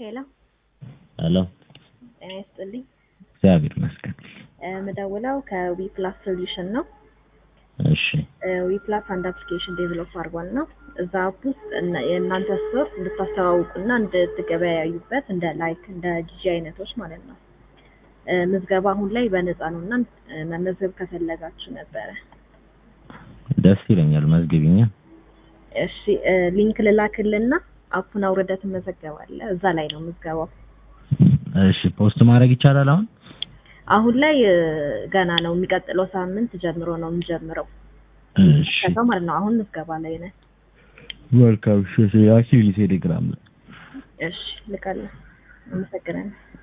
ሄሎ ሄሎ ጤና ይስጥልኝ። እግዚአብሔር ይመስገን። የምደውለው ከዊ ፕላስ ሶሉሽን ነው። እሺ ዊ ፕላስ አንድ አፕሊኬሽን ዴቨሎፕ አድርጓል ነው እዛ አፕ ውስጥ እነ- የእናንተ ስቶር እንድታስተዋውቁና እንድትገበያዩበት እንደ ላይክ እንደ ጂጂ አይነቶች ማለት ነው። እ፣ ምዝገባ አሁን ላይ በነፃ ነው እና እ፣ መመዝገብ ከፈለጋችሁ ነበረ። ደስ ይለኛል። መዝግቢኛ። እሺ እ፣ ሊንክ ልላክልና አፑን አውርደህ ትመዘገባለህ። እዛ ላይ ነው ምዝገባው። እሺ ፖስት ማድረግ ይቻላል አሁን? አሁን ላይ እ፣ ገና ነው። የሚቀጥለው ሳምንት ጀምሮ ነው የምንጀምረው እሺ ከዛ ማለት ነው። አሁን ምዝገባ ላይ ነን። መልካም። እሺ ላኪልኝ ቴሌግራም ላይ። እሺ ልካለሁ። አመሰግናለሁ።